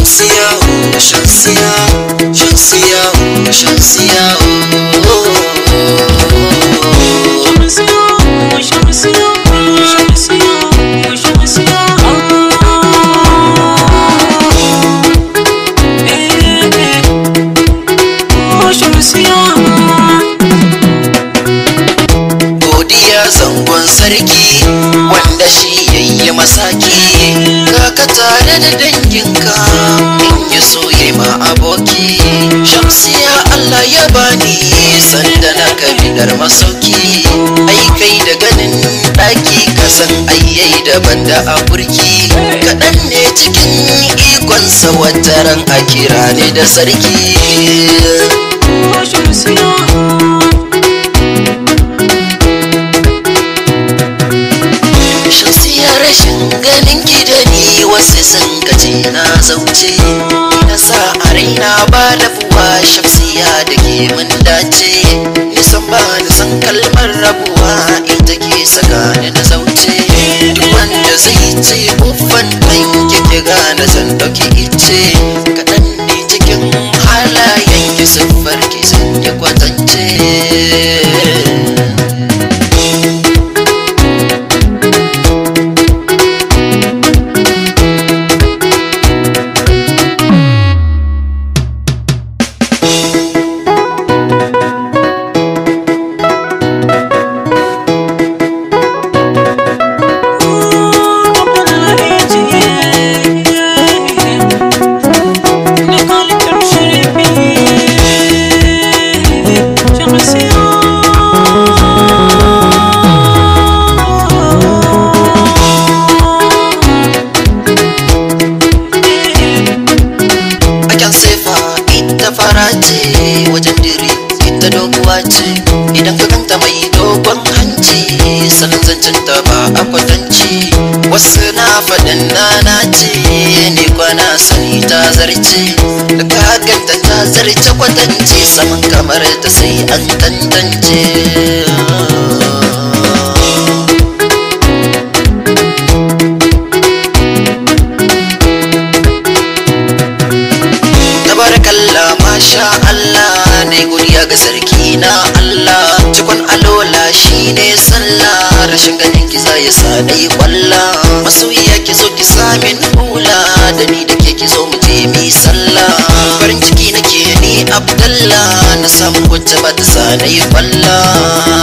Shamsiya, oh, Shamsiya, Shamsiya, oh, Shamsiya, oh. godiya zangon sarki wanda shi yayi masaki kaka tare da danginka in ya so yayi ma aboki shamsiya Allah ya bani sanda na kabidar masauki ai kai da ganin daki kasan ayyai daban da a burki kaɗan ne cikin ikonsa wataran a kira ne da sarki Shamsiya rashin ganin ki da ni wasu sun kace na zauce na sa a raina ba rabuwa shamsiya da ke mun dace nisan ba nisan kalmar rabuwa ita ke saka ni na zauce duk wanda zai ce uffan ɗan kike gane zan ɗauki ice kaɗan ne cikin halayen ki siffar ki sun yi kwatance Akan sefa ita fara ce wajen diri ita doguwa ce idan ka ganta mai dogon hanci sanin zancen ta ba a kwatanci wasu na faɗin nana ce ne kwana sani ta zarce da ka ganta ta zarce kwatanci saman kamar ta sai an tantance tabarakallah masha Allah ne godiya ga sarki na Allah cikon alola shine sallah rashin ganin ki ya sa dai kwalla masoyiya ki zo ki samin hula da ni da ke ki zo mu je mi sallah farin ciki nake ni abdallah na samu wacce ba ta sa dai kwalla